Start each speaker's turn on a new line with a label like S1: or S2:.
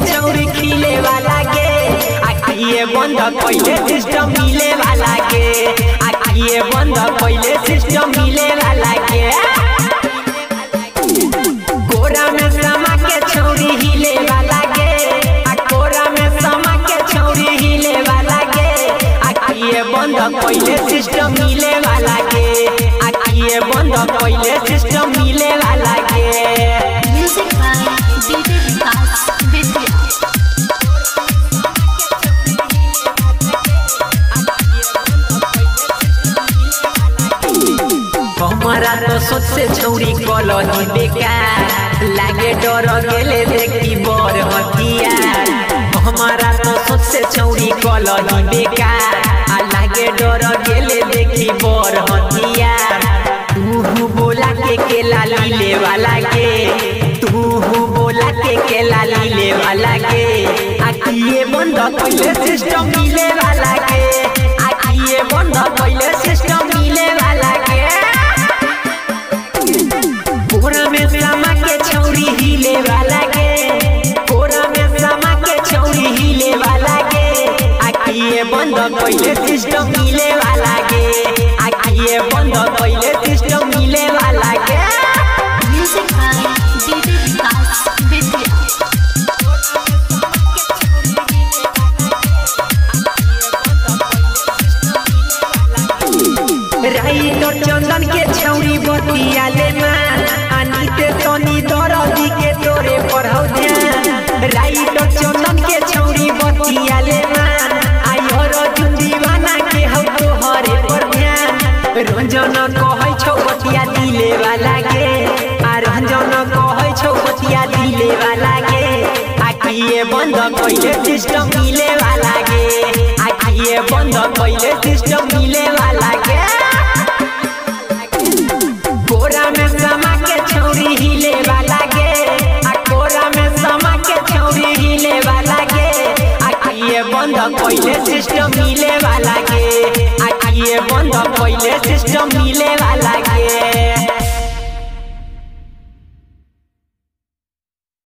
S1: चौरी खिले वाला के आखिए बंद पहले सिस्टम मिले वाला के आखिए बंद पहले सिस्टम मिले वाला के कोरा में समा के छौरी हिले वाला के आ कोरा में समा के छौरी हिले वाला के आखिए बंद पहले सिस्टम मिले वाला के आखिए बंद पहले सिस्टम मिले वाला के
S2: Music by DJ Vikas Vidya.
S1: हमारा तो सोच से छौरी कलही बेकार लागे डर गेले देखी बर हथियार हमारा तो सोच से छौरी कलही बेकार आ लागे डर गेले देखी बर हथियार तू बोला के केला लीले वाला के तू बोला के केला लीले वाला के आखिए बंद पहले सिस्टम मिले वाला के आखिए बंद पहले सिस्टम मिले वाला के कोरा में समा के छौरी हिले वाला के कोरा में समा के छौरी हिले वाला के आखिए बंद पहले सिस्टम मिले वाला के आखिए बंद पहले सिस्टम मिले वाला के
S2: Music by DJ Vikas Vidya.
S1: Writer Chandan के छौरी बतिया ले मान अनिते तनी दरदी के तोरे पढ़ौ ध्यान राइटर चंदन के छौरी बतिया ले मान आयो रजुन दीवाना के हौ तोहरे पर ध्यान रंजन कहै छौ बतिया दिले वाला के आ रंजन कहै छौ बतिया दिले वाला के आखिए बंद कइले सिस्टम मिले वाला के आखिए बंद कइले सिस्टम मिले वाला के कोरा में समा के छौरी हिले वाला के आ कोरा में समा के छौरी हिले वाला के आखिए बंद पहले सिस्टम मिले वाला के आखिए बंद पहले सिस्टम मिले वाला